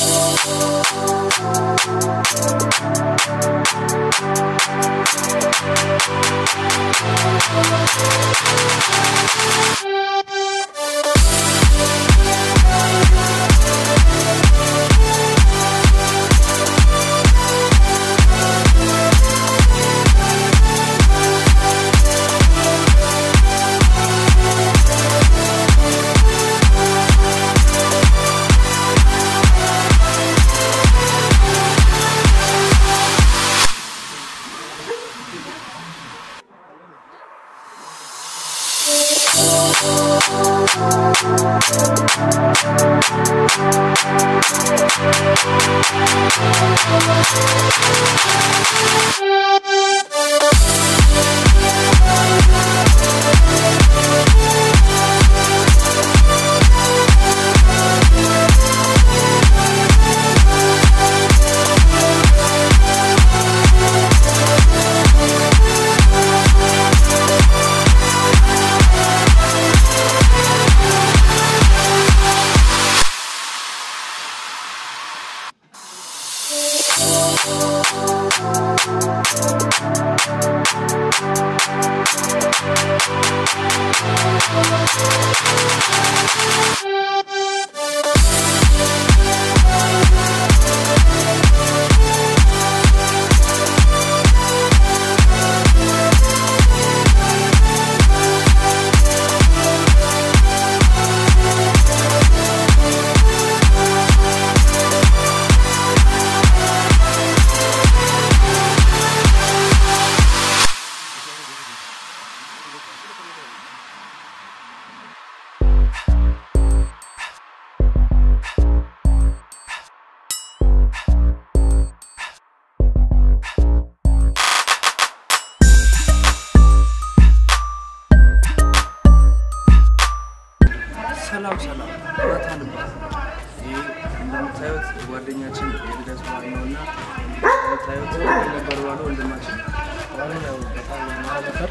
ሰላም ሰላም ናታን እባላለሁ። ይህ እንደምታዩት ጓደኛችን የልደት በዓል ነው እና እንደምታዩት ነበር ባለ ወንድማችን አሁን ያው በጣም ያማረ ነበር።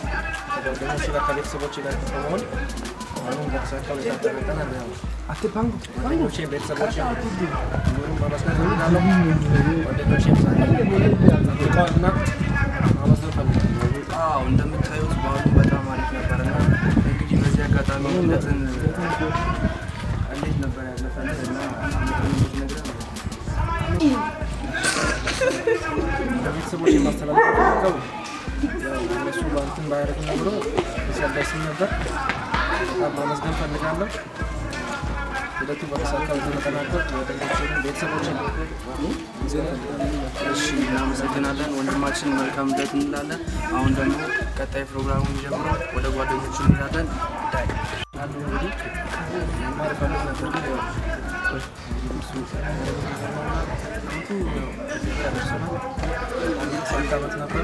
ከጓደኞቼ ጋር ከቤተሰቦቼ ጋር በመሆን አሁን በተሳካ ሁኔታ ተገናኝተናል። ያው ጓደኞቼን ቤተሰቦቼን እንዲሁም ማመስገን እፈልጋለሁ። ጓደኞቼን ልቀዋልና ማመስገን እፈልጋለሁ። አዎ እንደምታዩት በዓሉ በጣም አሪፍ ነበር እና እንግዲህ በዚህ አጋጣሚ ልደትን እንዴት ነበር ያለፈለት እና ነገር ለቤተሰቦቼ ማስተላለፍ ፈልገው ያው እነሱ በእንትን ባያደርጉ ኖሮ እዚህ አልደርስም ነበር። በጣም ማመስገን እፈልጋለሁ። ሂደቱ በተሳካ ተጠናቀቅ ጓደኞቼን ቤተሰቦቼን እሺ እናመሰግናለን ወንድማችን መልካም ልደት እንላለን አሁን ደግሞ ቀጣይ ፕሮግራሙን ጀምሮ ወደ ጓደኞቹ እንሄዳለን ዳይ አንዱ እንግዲህ መማር እፈልግ ነበር ግን ያው እሱ ያው እዚህ ጋር ደርሰናል። አንድ ስምንት ዓመት ነበር።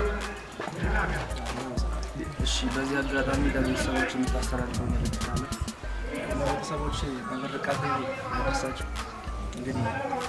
እሺ በዚህ አጋጣሚ ለቤተሰቦች የምታስተላልፈው መልዕክት አለ ለቤተሰቦች በምርቃት ያደርሳቸው እንግዲህ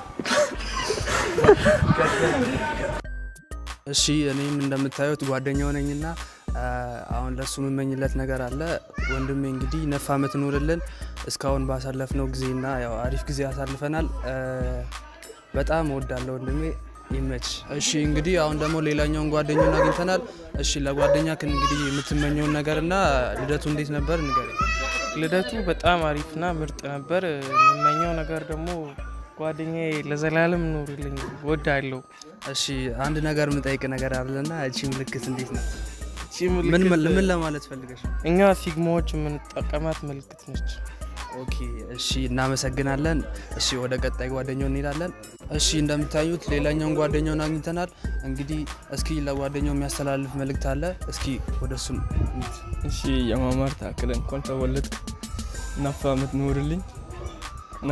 እሺ እኔም እንደምታዩት ጓደኛው ነኝና አ፣ አሁን ለሱ የምመኝለት ነገር አለ። ወንድሜ እንግዲህ ነፍ ዓመት ኑርልን። እስካሁን ባሳለፍነው ጊዜና ያው አሪፍ ጊዜ አሳልፈናል። አ፣ በጣም እወዳለሁ ወንድሜ፣ ይመች። እሺ እንግዲህ አሁን ደግሞ ሌላኛውን ጓደኛውን አግኝተናል። እሺ ለጓደኛ እንግዲህ የምትመኘውን ነገርና ልደቱ እንዴት ነበር ንገረኝ። ልደቱ በጣም አሪፍና ምርጥ ነበር። የምመኘው ነገር ደግሞ ጓደኛዬ ለዘላለም ኑርልኝ ወዳለሁ። እሺ አንድ ነገር የምጠይቅ ነገር አለና እቺ ምልክት እንዴት ነው? እቺ ምን ምልክት ምን ምን ለማለት ፈልገሽ ነው? እኛ ፊግማዎች የምንጠቀማት ምልክት ነች። ኦኬ እሺ እናመሰግናለን። እሺ ወደ ቀጣይ ጓደኛው እንሄዳለን። እሺ እንደምታዩት ሌላኛውን ጓደኛውን አግኝተናል። እንግዲህ እስኪ ለጓደኛው የሚያስተላልፍ መልእክት አለ። እስኪ ወደ እሱም እንሂድ። እሺ የማማር ታክለ እንኳን ተወለድክ ነፍ ዓመት ኑርልኝ እና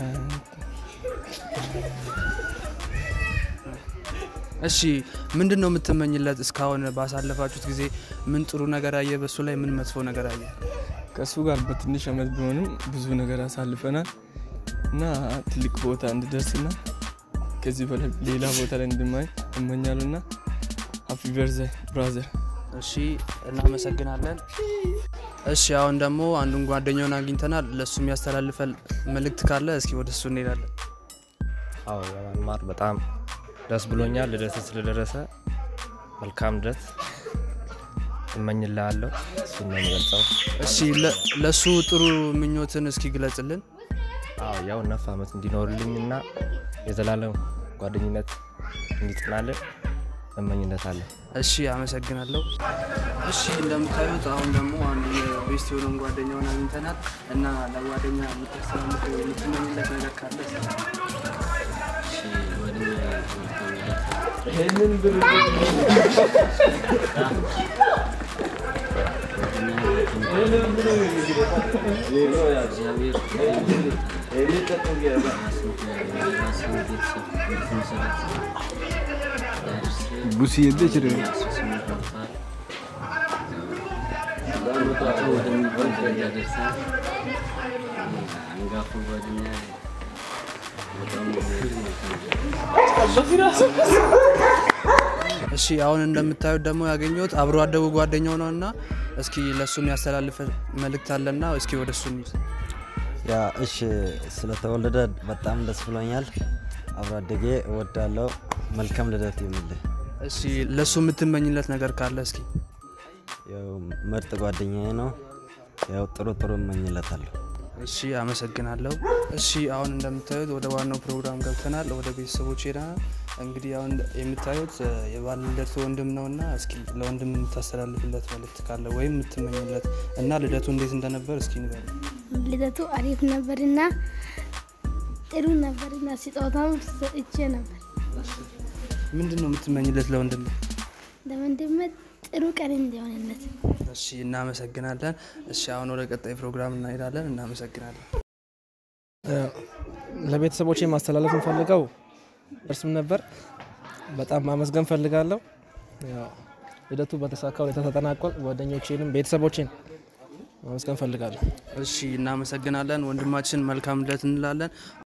እሺ ምንድን ነው የምትመኝለት? እስካሁን ባሳለፋችሁት ጊዜ ምን ጥሩ ነገር አየ? በሱ ላይ ምን መጥፎ ነገር አየ? ከእሱ ጋር በትንሽ ዓመት ቢሆንም ብዙ ነገር አሳልፈናል እና ትልቅ ቦታ እንድደርስና ከዚህ በላይ ሌላ ቦታ ላይ እንድማይ እመኛለሁ እና ሀፒ በርዘይ ብራዘር። እሺ እናመሰግናለን። እሺ አሁን ደግሞ አንዱን ጓደኛውን አግኝተናል። ለእሱ የሚያስተላልፈል መልእክት ካለ እስኪ ወደ እሱ እንሄዳለን። አዎ በመማር በጣም ደስ ብሎኛል። ልደት ስለደረሰ መልካም ልደት እመኝልሃለሁ። እሱን ነው የምገልጸው። እሺ ለ- ለሱ ጥሩ ምኞትን እስኪ ግለጽልን። አዎ ያው ነፍ ዓመት እንዲኖርልኝ እና የዘላለም ጓደኝነት እንዲጽናልን እመኝለታለሁ። እሺ አመሰግናለሁ። እሺ እንደምታዩት አሁን ደግሞ አንድ የቤስት የሆነውን ጓደኛውን አግኝተናል እና ለጓደኛ የምታስተላልፈው የምትመኝለት ነገር ካለ ቡሲ የለ ችግር እሺ አሁን እንደምታዩት ደግሞ ያገኘሁት አብሮ አደጉ ጓደኛው ነው እና እስኪ ለእሱ የሚያስተላልፈ መልእክት አለና እስኪ ወደ እሱ እንሂድ። ያ እሺ፣ ስለተወለደ በጣም ደስ ብሎኛል። አብሮ አደጌ እወዳለሁ። መልካም ልደት ይሁንልህ። እሺ ለእሱ የምትመኝለት ነገር ካለ እስኪ ያው ምርጥ ጓደኛዬ ነው። ያው ጥሩ ጥሩ እመኝለታለሁ። እሺ አመሰግናለሁ። እሺ አሁን እንደምታዩት ወደ ዋናው ፕሮግራም ገብተናል። ወደ ቤተሰቦች ሄደናል። እንግዲህ አሁን የምታዩት እ፣ የባለ ልደቱ ወንድም ነው እና እስኪ ለወንድም የምታስተላልፍለት መልእክት ካለ ወይም የምትመኝለት እና ልደቱ እንዴት እንደነበር እስኪ ንገሩ። ልደቱ አሪፍ ነበርና ጥሩ ነበርና ስጦታም ሰጥቼ ነበር። ምንድን ነው የምትመኝለት ለወንድም? ለወንድሜ ጥሩ ቀን እንዲሆንለት እሺ እናመሰግናለን። እሺ አሁን ወደ ቀጣይ ፕሮግራም እናሄዳለን። እናመሰግናለን። ለቤተሰቦቼ ማስተላለፍ እንፈልገው እርሱም ነበር። በጣም ማመስገን ፈልጋለሁ። ያው ልደቱ በተሳካ ሁኔታ ተጠናቋል። ጓደኞቼንም ቤተሰቦቼን ማመስገን ፈልጋለሁ። እሺ እናመሰግናለን። ወንድማችን መልካም ልደት እንላለን።